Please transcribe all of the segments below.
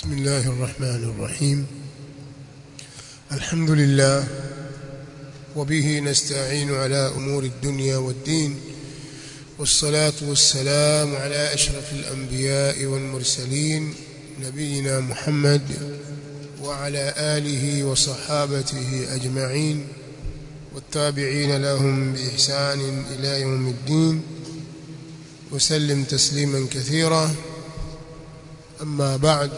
بسم الله الرحمن الرحيم الحمد لله وبه نستعين على أمور الدنيا والدين والصلاة والسلام على أشرف الأنبياء والمرسلين نبينا محمد وعلى آله وصحابته أجمعين والتابعين لهم بإحسان إلى يوم الدين وسلم تسليما كثيرا أما بعد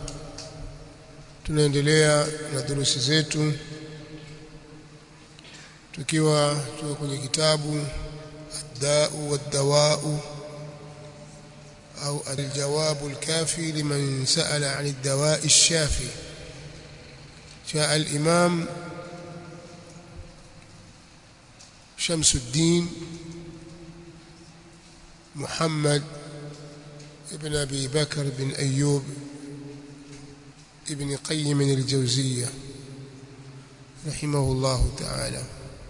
tunaendelea na durusi zetu tukiwa tuko kwenye kitabu ad-da'u wad-dawa'u au al-jawabu al-kafi liman sa'ala 'an ad-dawa'i ash-shafi جاء الإمام شمس الدين محمد ابن أبي بكر بن أيوب ابن قيم الجوزية رحمه الله تعالى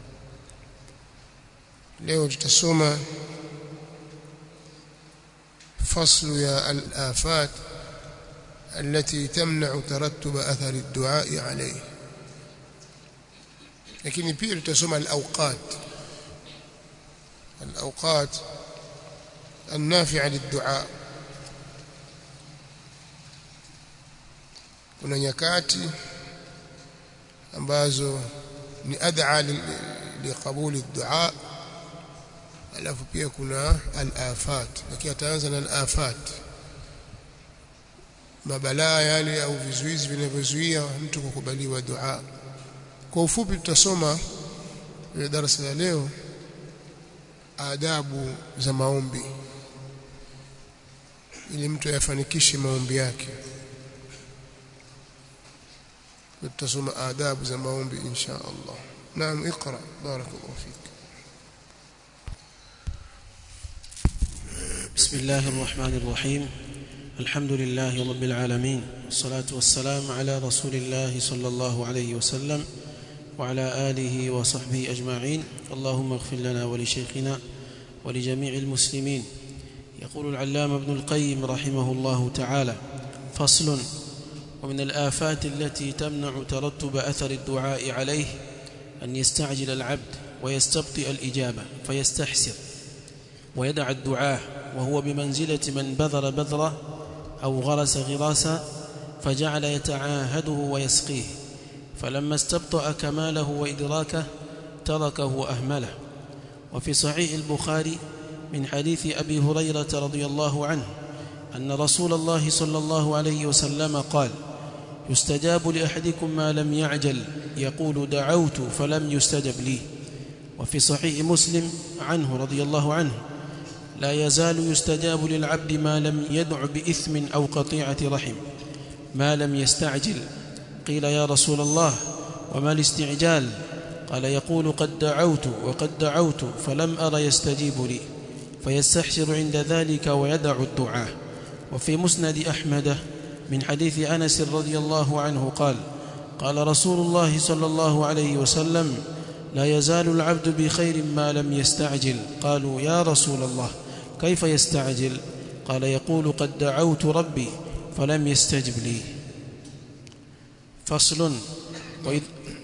leo tutasoma فصل يا الآفات التي تمنع ترتب أثر الدعاء عليه lakini pia tutasoma al-awqat al-awqat النافعة للدعاء kuna nyakati ambazo ni ad'a liqabuli dua alafu pia kuna al-afat lakini ataanza na al-afat mabalaa yale au vizuizi vinavyozuia mtu kukubaliwa dua kwa ufupi tutasoma ile darasa la leo adabu za maombi ili mtu yafanikishe maombi yake tutasoma adabu za maombi insha Allah naam اقرا بارك الله فيك بسم الله الرحمن الرحيم الحمد لله رب العالمين والصلاة والسلام على رسول الله صلى الله عليه وسلم وعلى آله وصحبه أجمعين اللهم اغفر لنا ولشيخنا ولجميع المسلمين يقول العلام ابن القيم رحمه الله تعالى فصل ومن الآفات التي تمنع ترتب أثر الدعاء عليه أن يستعجل العبد ويستبطئ الإجابة فيستحسر ويدع الدعاء وهو بمنزلة من بذر بذرة أو غرس غراسا فجعل يتعاهده ويسقيه فلما استبطأ كماله وإدراكه تركه وأهمله وفي صحيح البخاري من حديث أبي هريرة رضي الله عنه أن رسول الله صلى الله عليه وسلم قال يستجاب لأحدكم ما لم يعجل يقول دعوت فلم يستجب لي وفي صحيح مسلم عنه رضي الله عنه لا يزال يستجاب للعبد ما لم يدع بإثم أو قطيعة رحم ما لم يستعجل قيل يا رسول الله وما الاستعجال قال يقول قد دعوت وقد دعوت فلم أر يستجيب لي فيستحسر عند ذلك ويدع الدعاء وفي مسند أحمد من حديث أنس رضي الله عنه قال قال رسول الله صلى الله عليه وسلم لا يزال العبد بخير ما لم يستعجل قالوا يا رسول الله كيف يستعجل قال يقول قد دعوت ربي فلم يستجب لي فصل وإذ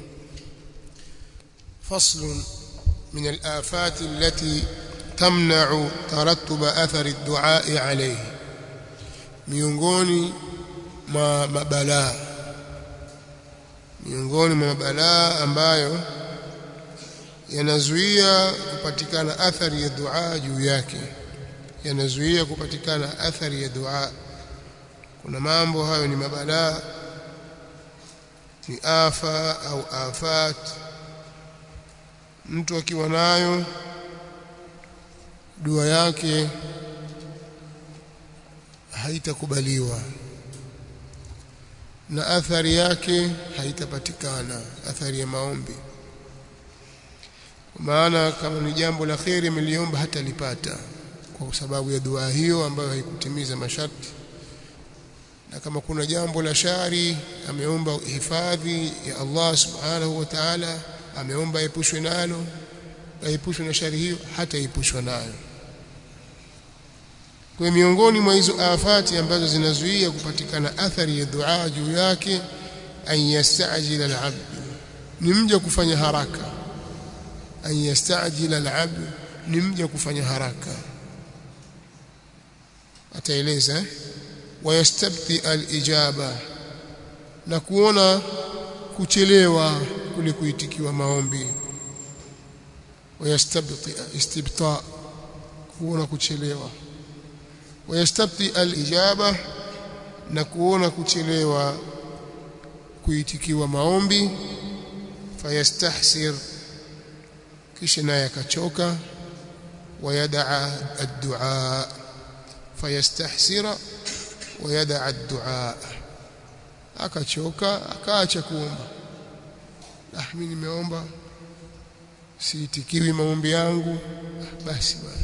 فصل من الآفات التي تمنع ترتب أثر الدعاء عليه miongoni mwa mabalaa miongoni mwa mabalaa ambayo yanazuia kupatikana athari ya dua juu yake yanazuia kupatikana athari ya dua kuna mambo hayo ni mabalaa ni afa au afat mtu akiwa nayo dua yake haitakubaliwa na athari yake haitapatikana athari ya maombi maana kama ni jambo la kheri ameliomba hata lipata kwa sababu ya dua hiyo ambayo haikutimiza masharti na kama kuna jambo la shari ameomba hifadhi ya Allah subhanahu wa ta'ala ameomba epushwe nalo aepushwe na shari hiyo hata epushwa nayo kwa miongoni mwa hizo afati ambazo zinazuia kupatikana athari ya dua juu yake an yastajila al-abd ni mja kufanya haraka an yastajila al-abd ni mja kufanya haraka ataeleza eh? wayastabti al-ijaba na kuona kuchelewa kule kuitikiwa maombi wayastabti istibta kuona kuchelewa wayastabti al-ijaba na kuona kuchelewa kuitikiwa maombi fayastahsir kisha naye akachoka wayadaa ad-du'a fayastahsira wayadaa ad-du'a akachoka akaacha kuomba ah mimi nimeomba siitikiwi maombi yangu basi bwana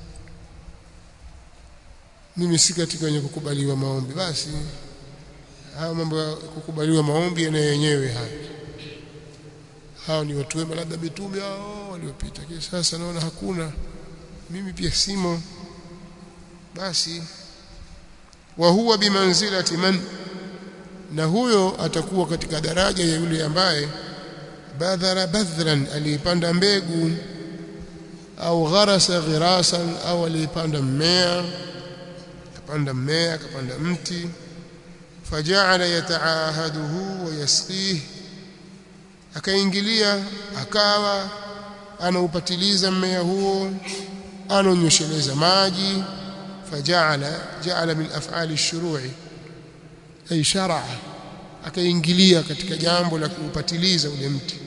mimi si katika wenye kukubaliwa maombi basi haya mambo ya kukubaliwa maombi yana yenyewe haya hao ni watu wema labda mitume hao waliopita kisha sasa naona hakuna mimi pia simo basi wa huwa bimanzilati man na huyo atakuwa katika daraja ya yule ambaye badhara badhran alipanda mbegu au gharasa ghirasan au alipanda mmea akapanda mmea akapanda mti faja'ala yata'ahaduhu wa yasqihi akaingilia akawa anaupatiliza mmea huo anonyesheleza maji faja'ala ja'ala min af'ali ash-shuru'i ay shar'a akaingilia katika jambo la kuupatiliza ule mti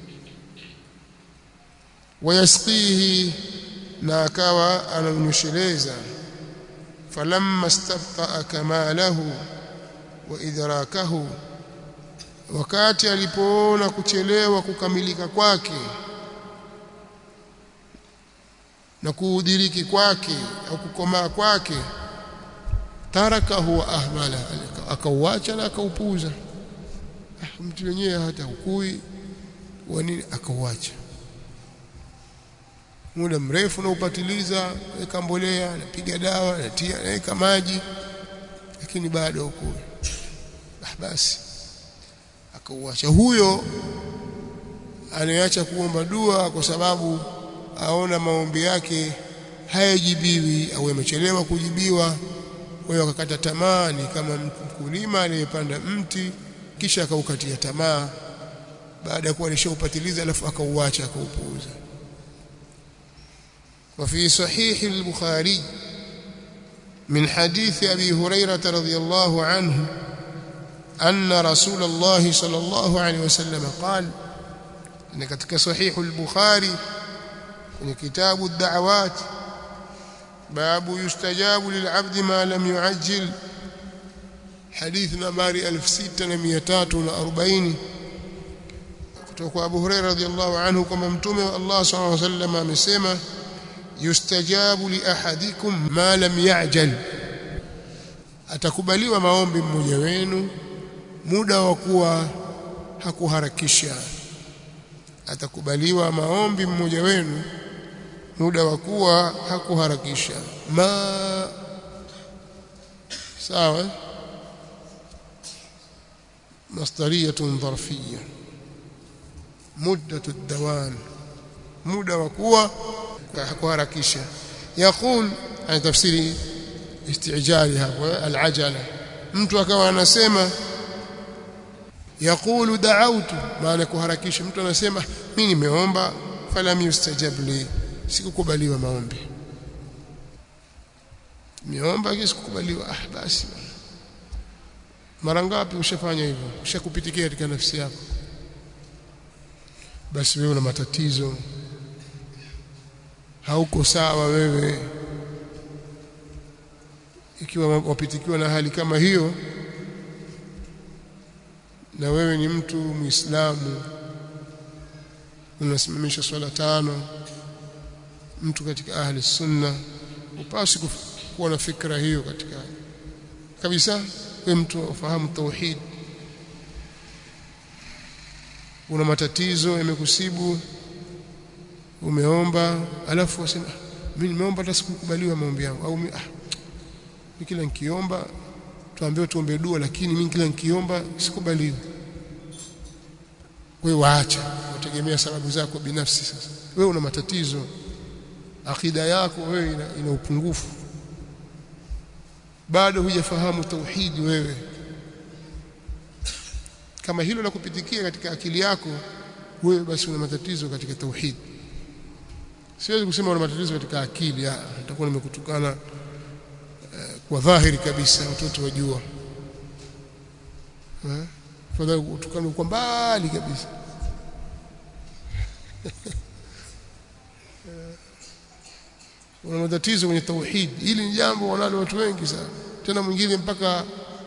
wayasqihi na akawa anonyesheleza falamma istabta'a kamalahu wa idrakahu wakati alipoona kuchelewa kukamilika kwake na kuudiriki kwake au kukomaa kwake tarakahu wa ahmala akauacha na akaupuza ah, mtu wenyewe hata ukui wa nini akauacha muda mrefu na upatiliza weka mbolea napiga dawa natia naweka maji lakini bado ukui ah, basi akauacha huyo anayeacha kuomba dua kwa sababu aona maombi yake hayajibiwi au yamechelewa kujibiwa kwa hiyo akakata tamaa ni kama mkulima aliyepanda mti kisha akaukatia tamaa baada ya kuwa alishaupatiliza alafu akauacha akaupuuza وفي صحيح البخاري من حديث أبي هريرة رضي الله عنه أن رسول الله صلى الله عليه وسلم قال إن كتك صحيح البخاري من كتاب الدعوات باب يستجاب للعبد ما لم يعجل حديث نمبر 6340 kutoka Abu Hurairah radhiyallahu anhu kwamba mtume wa Allah sallallahu alayhi wasallam amesema yustajabu li ahadikum ma lam ya'jal atakubaliwa maombi mmoja wenu muda wa kuwa hakuharakisha atakubaliwa maombi mmoja wenu muda wa kuwa hakuharakisha ma sawa masdariyatun dharfiyya muddatu ad-dawam muda wa kuwa hakuharakisha yaqul ana tafsiri istijali hapo al-ajala mtu akawa anasema yaqulu da'awtu maana kuharakisha mtu anasema mimi nimeomba falam yustajab li sikukubaliwa maombi nimeomba kisikukubaliwa ah basi mara ngapi ushafanya hivyo ushakupitikia katika nafsi yako basi wewe una matatizo hauko sawa wewe ikiwa wapitikiwa na hali kama hiyo na wewe ni mtu muislamu unasimamisha swala tano mtu katika ahli sunna upasi kuwa na fikra hiyo katika kabisa wewe mtu ufahamu tauhid una matatizo yamekusibu umeomba alafu wasema mimi nimeomba hata sikukubaliwa maombi yangu au ah mimi kila nikiomba tuambiwe tuombe dua lakini mimi kila nikiomba sikubaliwi wewe waacha utegemea sababu zako binafsi sasa wewe una matatizo akida yako wewe ina, ina upungufu bado hujafahamu tauhidi wewe kama hilo la kupitikia katika akili yako wewe basi una matatizo katika tauhidi siwezi kusema una matatizo katika akili nitakuwa nimekutukana uh, kwa dhahiri kabisa watoto wajua eh fadhali utukane kwa mbali kabisa una matatizo kwenye tauhid hili ni jambo wanalo watu wengi sana tena mwingine mpaka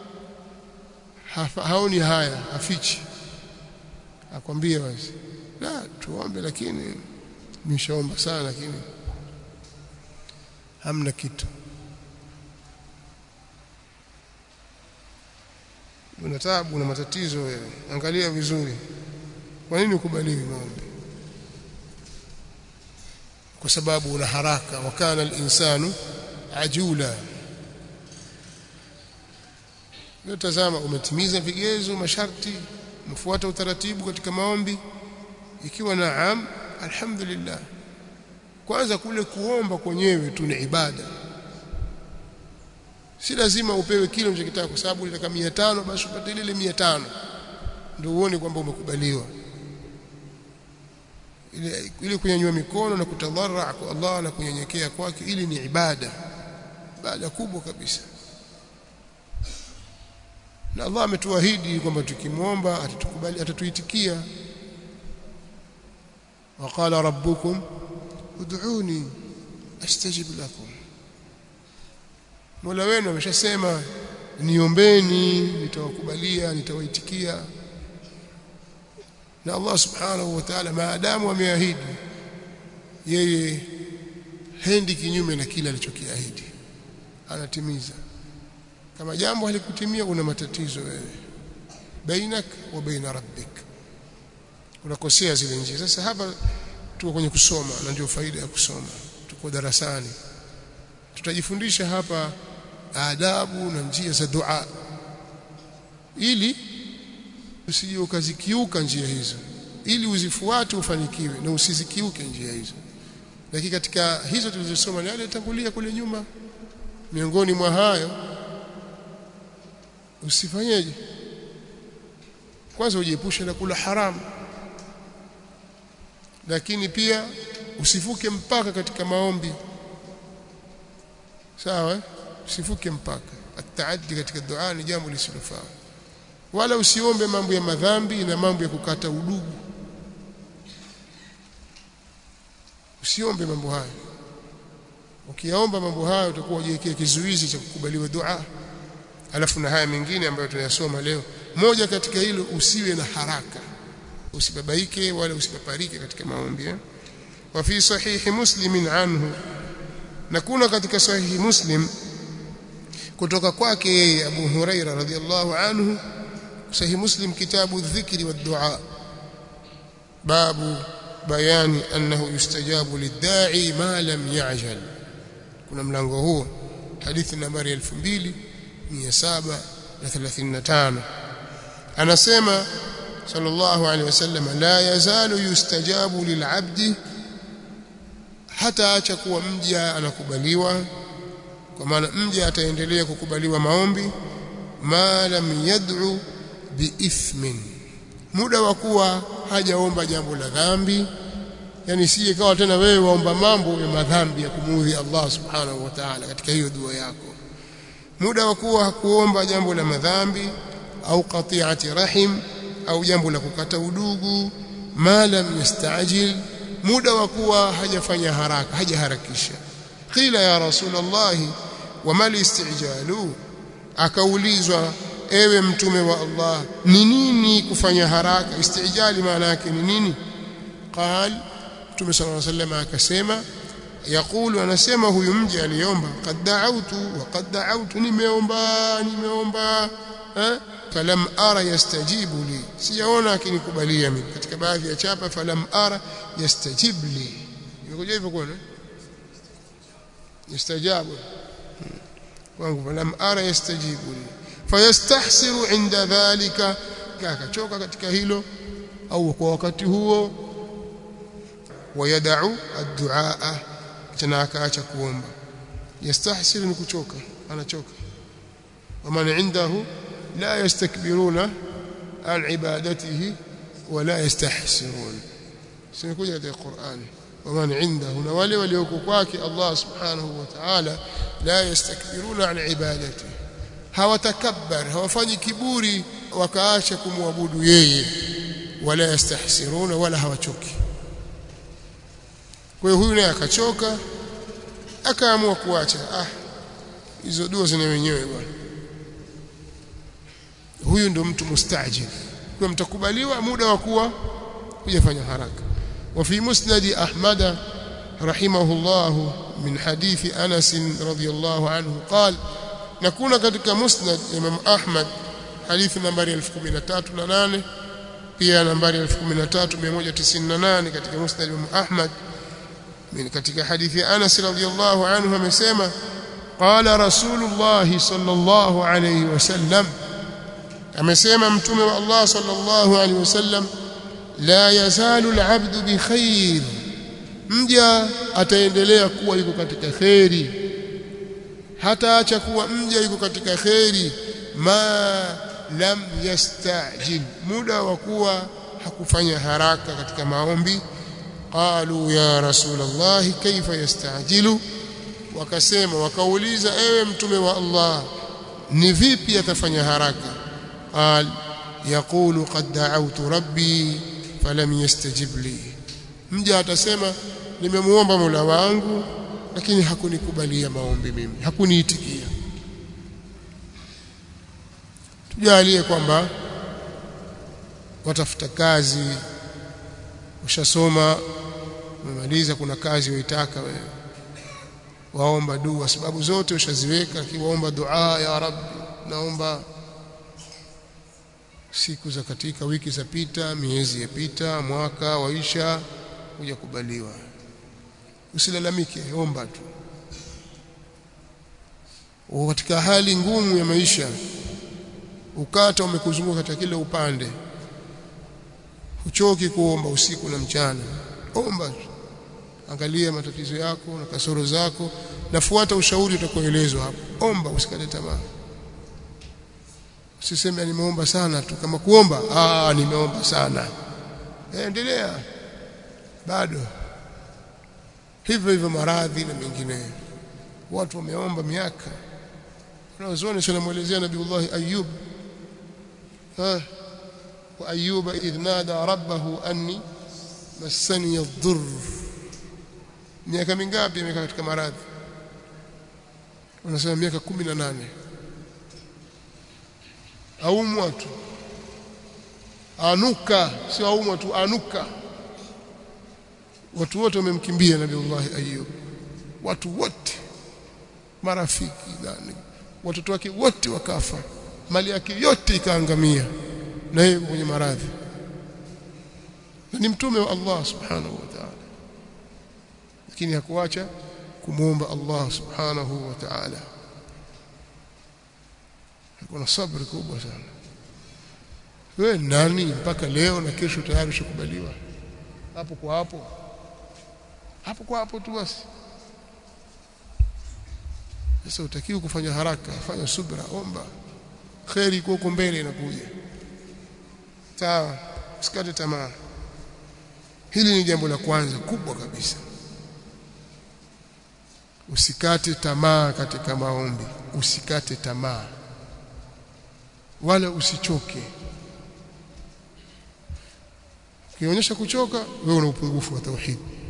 haoni haya hafichi akwambia basi la tuombe lakini nimeshaomba sana lakini hamna kitu una taabu una matatizo wewe angalia vizuri kwa nini ukubaliwi maombi kwa sababu una haraka wakana al-insanu ajula leo tazama umetimiza vigezo masharti umefuata utaratibu katika maombi ikiwa naam alhamdulillah kwanza kule kuomba kwenyewe tu ni ibada si lazima upewe kile unachokitaka kwa sababu unataka 500 basi upate ile 500 ndio uone kwamba umekubaliwa ile ile kunyanyua mikono na kutadharra kwa Allah na kunyenyekea kwake ili ni ibada ibada kubwa kabisa na Allah ametuahidi kwamba tukimwomba atatukubali atatuitikia waqala rabbukum ud'uni astajib lakum Mola wenu ameshasema niombeni nitawakubalia nitawaitikia na Allah subhanahu wa ta'ala maadamu ameahidi yeye hendi kinyume na kile alichokiahidi anatimiza kama jambo halikutimia una matatizo wewe bainak wa baina rabbik unakosea zile njia sasa hapa tuko kwenye kusoma na ndio faida ya kusoma tuko darasani tutajifundisha hapa adabu na njia za dua ili usije ukazikiuka njia hizo ili uzifuate ufanikiwe na usizikiuke njia hizo lakini katika hizo tulizosoma ni yale tangulia kule nyuma miongoni mwa hayo usifanyeje kwanza ujiepushe na kula haramu lakini pia usivuke mpaka katika maombi sawa usivuke mpaka ataaddi katika dua ni jambo lisilofaa wala usiombe mambo ya madhambi na mambo ya kukata udugu usiombe mambo hayo ukiyaomba mambo hayo utakuwa ujiwekea kizuizi cha kukubaliwa dua alafu na haya mengine ambayo tunayasoma leo moja katika hilo usiwe na haraka usibabaike wala usipaparike katika maombi eh? wa fi sahihi muslimin anhu na kuna katika sahihi muslim kutoka kwake yeye Abu Huraira radhiallahu anhu sahihi muslim kitabu dhikri wa dua babu bayani annahu yustajabu lidda'i ma lam ya'jal kuna mlango huo hadithi nambari 2735 anasema sallallahu alaihi wasallam la yazalu yustajabu lil'abdi hata acha kuwa mja anakubaliwa kwa maana mja ataendelea kukubaliwa maombi ma lam yad'u biithmin muda wa kuwa hajaomba jambo la dhambi yani sije kawa tena wewe waomba mambo ya madhambi ya kumuudhi Allah subhanahu wa ta'ala katika hiyo dua yako muda wa kuwa hakuomba jambo la madhambi au qati'ati rahim au jambo la kukata udugu ma lam yastajil muda wa kuwa hajafanya haraka hajaharakisha qila ya rasulullah wama listijalu akaulizwa ewe mtume wa Allah ni nini kufanya haraka istijali maana yake ni nini qal mtume sallallahu alayhi wasallam akasema yakulu anasema huyu mje aliomba qad da'awtu wa qad da'awtu nimeomba nimeomba eh falam ara yastajibu li sijaona akinikubalia mimi katika baadhi ya chapa falam ara yastajib li imekuja hivyo kwa yastajabu kwangu lam ara yastajibu li fayastahsiru inda dhalika akachoka katika hilo au kwa wakati huo wayadau ad-duaa tena akaacha kuomba yastahsiru ni kuchoka anachoka waman indahu la yastakbiruna an ibadatihi wala yastahsirun simekuja katika Qur'an waman indahu na wale walioko kwake Allah subhanahu wa ta'ala la yastakbiruna an ibadatihi hawatakabbar hawafanyi kiburi wakaacha kumwabudu yeye wala yastahsiruna wala hawachoki kwa hiyo huyu naye akachoka akaamua kuacha ah hizo dua zina wenyewe bwana huyu ndo mtu mustajil kwa mtakubaliwa muda wa kuwa hujafanya haraka وفي مسند أحمد رحمه الله من حديث أنس رضي الله عنه قال نكون katika musnad Imam Ahmad hadithi nambari 1013 pia nambari 13198 katika musnad Imam Ahmad من katika hadithi Anas radhiyallahu anhu amesema qala rasulullah sallallahu alayhi wasallam amesema mtume wa Allah sallallahu alayhi wasallam la yazalu al'abdu bikhair mja ataendelea kuwa yuko katika khairi hataacha kuwa mja yuko katika khairi ma lam yastajil muda wa kuwa hakufanya haraka katika maombi qalu ya rasulullah kaifa yastajilu wakasema wakauliza ewe mtume wa Allah ni vipi atafanya haraka qal yaqulu qad da'awtu rabbi falam yastajib li mja atasema nimemuomba Mola wangu lakini hakunikubalia maombi mimi hakuniitikia tujalie kwamba watafuta kazi ushasoma umemaliza kuna kazi waitaka wewe waomba dua sababu zote ushaziweka kiwaomba dua ya rabbi naomba siku za katika wiki zapita miezi yapita mwaka waisha kuja kubaliwa usilalamike omba tu uko katika hali ngumu ya maisha ukata umekuzunguka katika kila upande uchoki kuomba usiku na mchana omba tu angalia matatizo yako na kasoro zako nafuata ushauri utakoelezwa hapo omba usikate tamaa usiseme nimeomba sana tu kama kuomba ah nimeomba sana endelea bado hivyo hivyo maradhi na mengineyo watu wameomba miaka wanazuoni tunamuelezea nabiiullah ayub ha wa ayuba idh nada rabbahu anni massani ad-durr miaka mingapi amekaa katika maradhi wanasema miaka 18 aumwa tu anuka sio aumwa tu anuka watu wote wamemkimbia nabiiullah ayub watu wote marafiki nani watoto wake wote wakafa mali yake yote ikaangamia na yeye kwenye maradhi na ni mtume wa Allah subhanahu wa ta'ala lakini hakuacha kumuomba Allah subhanahu wa ta'ala kuna sabri kubwa sana wewe nani mpaka leo na kesho tayari ushakubaliwa hapo kwa hapo hapo kwa hapo tu basi sasa utakiwa kufanya haraka fanya subra omba khairi iko huko mbele inakuja sawa usikate tamaa hili ni jambo la kwanza kubwa kabisa usikate tamaa katika maombi usikate tamaa wala usichoke ukionyesha kuchoka wewe una upungufu wa tauhid